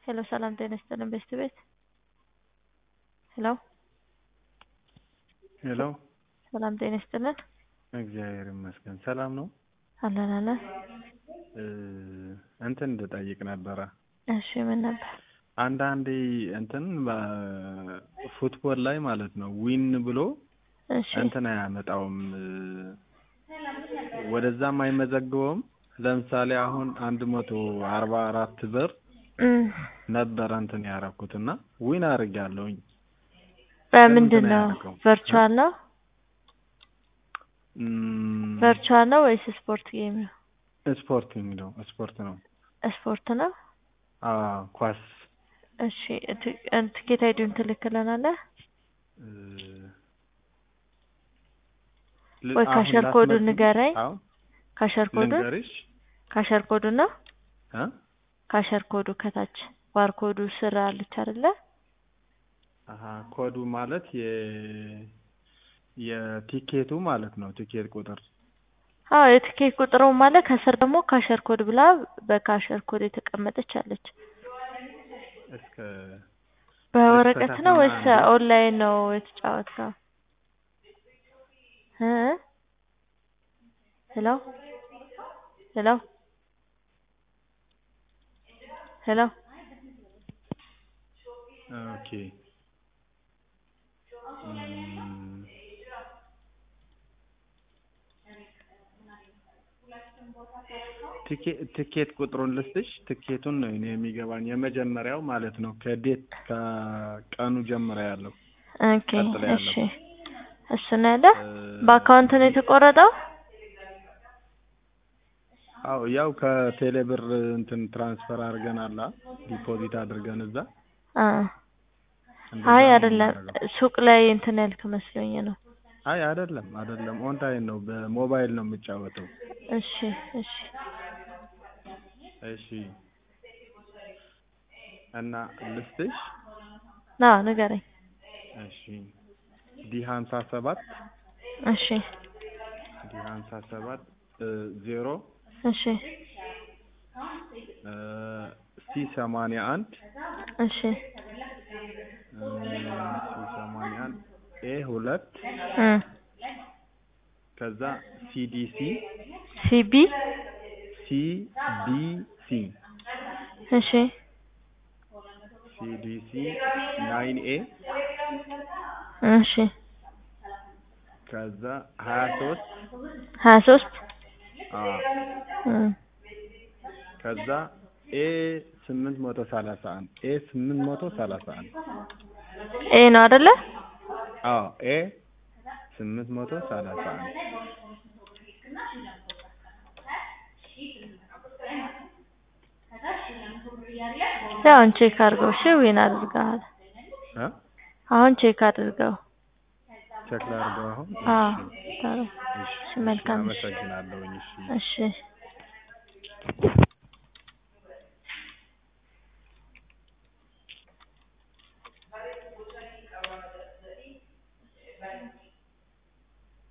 ሄሎ ሰላም ጤና ይስጥልን ቤስት ቤት ሄሎ ሄሎ ሰላም ጤና ይስጥልን እግዚአብሔር ይመስገን ሰላም ነው። አለን አለን እ እንትን እንድጠይቅ ነበረ። እሺ ምን ነበር? አንዳንዴ እንትን በፉትቦል ላይ ማለት ነው ዊን ብሎ እሺ እንትን አያመጣውም እ ወደዛም አይመዘግበውም። ለምሳሌ አሁን አንድ መቶ አርባ አራት ብር እም ነበረ እንትን ያደረኩት እና ዊን አድርጌያለሁኝ። በምንድን ነው? አያደርገውም? ቨርቹዋል ነው እም፣ ቨርቹዋል ነው ወይስ ስፖርት ጌም ነው? ስፖርት የሚለው ስፖርት ነው። ስፖርት ነው። አዎ ኳስ እሺ ት- እ- ትኬት አይዲውን ትልክልናለህ እ፣ ል- ወይ አሁን ካሸር ኮዱን ላስመዝግብ? ንገረኝ። አዎ ካሸር ኮዱን ልንገርሽ ካሸር ኮዱን ነው እ ካሸር ኮዱ ከታች ባርኮዱ ስር አለች አይደለ? አሀ ኮዱ ማለት የ የቲኬቱ ማለት ነው። ቲኬት ቁጥር አዎ የትኬት ቁጥሩ ማለት ከስር ደግሞ ካሸር ኮድ ብላ በካሸር ኮድ የተቀመጠች አለች። እስከ በወረቀት ነው ወይስ እስከ ታች ኦንላይን ነው የተጫወትከው? እ ሄሎ ሄሎ ሄሎ ኦኬ እም፣ ቲኬ- ትኬት ቁጥሩን ልስጥሽ። ትኬቱን ነው እኔ የሚገባኝ የመጀመሪያው ማለት ነው። ከዴት ከቀኑ ጀምሮ ያለው ኦኬ ቀጥሎ ያለው እሺ እሱ ነው ያለ እ፣ በአካውንት ነው የተቆረጠው? አዎ ያው ከቴሌ ብር እንትን ትራንስፈር አድርገናል ዲፖዚት አድርገን እዛ አ እንደዛ አይ ነው አይደለም የምናደርገው። ሱቅ ላይ እንትን ያልክ መስሎኝ ነው። አይ አይደለም አይደለም ኦንላይን ነው በሞባይል ነው የምጫወተው። እሺ እሺ እሺ እና ልስጥሽ። ና ንገረኝ። እሺ ዲ ሀምሳ ሰባት እሺ ዲ ሀምሳ ሰባት ዜሮ እሺ ሲ ሰማንያ አንድ እሺ ሲ ሰማንያ አንድ ኤ ሁለት እ ከዛ ሲዲሲ ሲቢ ሲቢሲ እሺ ሲዲሲ ናይን ኤ እሺ ከዛ ሀያ ሶስት ሀያ ሶስት እ ከዛ ኤ ስምንት መቶ ሰላሳ አንድ ኤ ስምንት መቶ ሰላሳ አንድ ኤ ነው አይደለ? አዎ ኤ ስምንት መቶ ሰላሳ አንድ ያው አሁን ቼክ አድርገው። እሺ ዊን አድርገሃል። እ አሁን ቼክ አድርገው። ቼክ ላድርገው አሁን አዎ እሺ ታዲያ እሺ እሺ መልካም እሺ አመሰግናለሁኝ እሺ እሺ